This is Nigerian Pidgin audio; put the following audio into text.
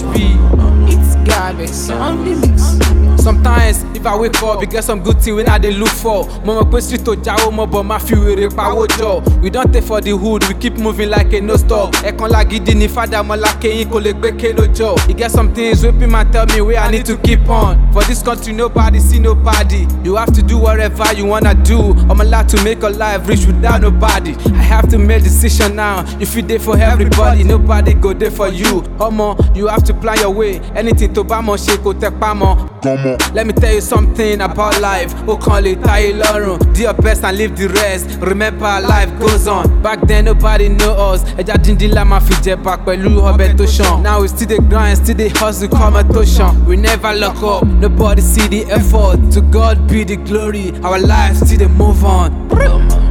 HP. It's garbage on the mix. Sometimes if I wake up, you get some good thing when I dey look for. Mo mọ̀ pé street tó jáwó mọ́ bọ̀ máa fi wèrè pawó jọ. We don take for the hood, we keep moving like a no stop. Ẹ̀kan lágídí ni fada mọ́lá kẹ́yìn kò lè gbé kélo jọ. E get some things wey people man tell me wey I need to keep on. For this country nobody see nobody. You have to do whatever you wanna do. I'm allowed to make a life rich without nobody. I have to make decision now. If you dey for everybody, nobody go dey for you. Omo, you have to plan your way. Anything tó bá mọ̀ ṣe kò tẹ pa mọ́. Let me tell you something about life. Ó kàn lè táyé lọ́rùn. Do your best and leave the rest. Remember life goes on. Back then nobody know us. Ẹja díndín la máa fi jẹba pẹ̀lú ọbẹ̀ tó ṣàn. Now we still dey grind, still dey hustle kọ́mọ tó ṣàn. We never lock up, nobody see the effort. To God be the glory. Our lives still dey move on.